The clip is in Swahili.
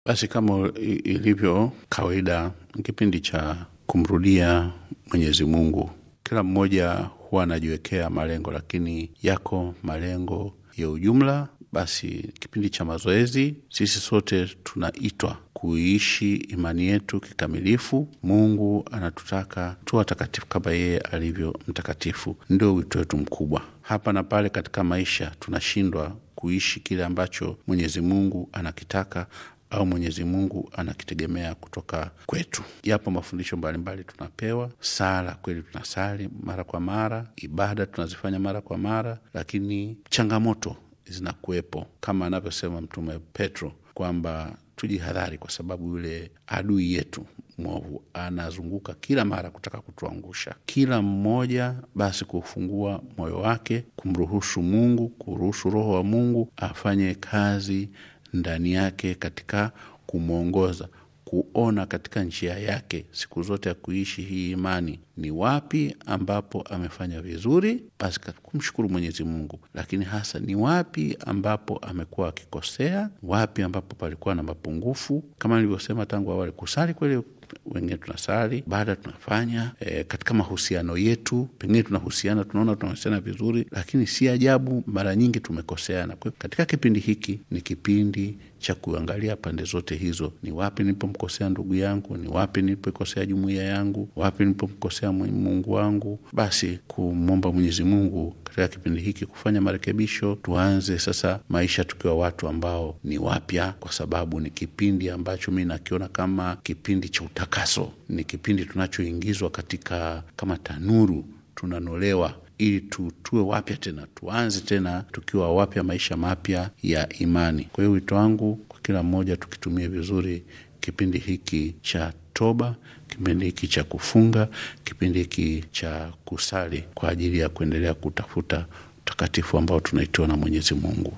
Basi kama ilivyo kawaida, kipindi cha kumrudia Mwenyezi Mungu, kila mmoja huwa anajiwekea malengo, lakini yako malengo ya ujumla. Basi kipindi cha mazoezi, sisi sote tunaitwa kuiishi imani yetu kikamilifu. Mungu anatutaka tu watakatifu kama yeye alivyo mtakatifu, ndio wito wetu mkubwa. Hapa na pale katika maisha tunashindwa kuishi kile ambacho Mwenyezi Mungu anakitaka au Mwenyezi Mungu anakitegemea kutoka kwetu. Yapo mafundisho mbalimbali tunapewa. Sala kweli tunasali mara kwa mara, ibada tunazifanya mara kwa mara, lakini changamoto zinakuwepo kama anavyosema Mtume Petro kwamba tujihadhari, kwa sababu yule adui yetu mwovu anazunguka kila mara kutaka kutuangusha. Kila mmoja basi kufungua moyo wake, kumruhusu Mungu, kuruhusu Roho wa Mungu afanye kazi ndani yake katika kumwongoza kuona katika njia yake siku zote ya kuishi hii imani, ni wapi ambapo amefanya vizuri, basi kumshukuru Mwenyezi Mungu, lakini hasa ni wapi ambapo amekuwa akikosea, wapi ambapo palikuwa na mapungufu. Kama nilivyosema tangu awali, kusali kweli wengine tunasali, baada tunafanya e, katika mahusiano yetu, pengine tunahusiana, tunaona tunahusiana vizuri, lakini si ajabu mara nyingi tumekoseana. Kwa katika kipindi hiki ni kipindi cha kuangalia pande zote hizo, ni wapi nilipomkosea ndugu yangu, ni wapi nilipokosea jumuiya yangu, wapi nilipomkosea Mungu wangu. Basi kumwomba Mwenyezi Mungu katika kipindi hiki kufanya marekebisho, tuanze sasa maisha tukiwa watu ambao ni wapya, kwa sababu ni kipindi ambacho mi nakiona kama kipindi cha utakaso, ni kipindi tunachoingizwa katika kama tanuru, tunanolewa ili tu, tuwe wapya tena, tuanze tena tukiwa wapya, maisha mapya ya imani. Kwa hiyo wito wangu kwa kila mmoja, tukitumie vizuri kipindi hiki cha toba, kipindi hiki cha kufunga, kipindi hiki cha kusali kwa ajili ya kuendelea kutafuta utakatifu ambao tunaitiwa na Mwenyezi Mungu.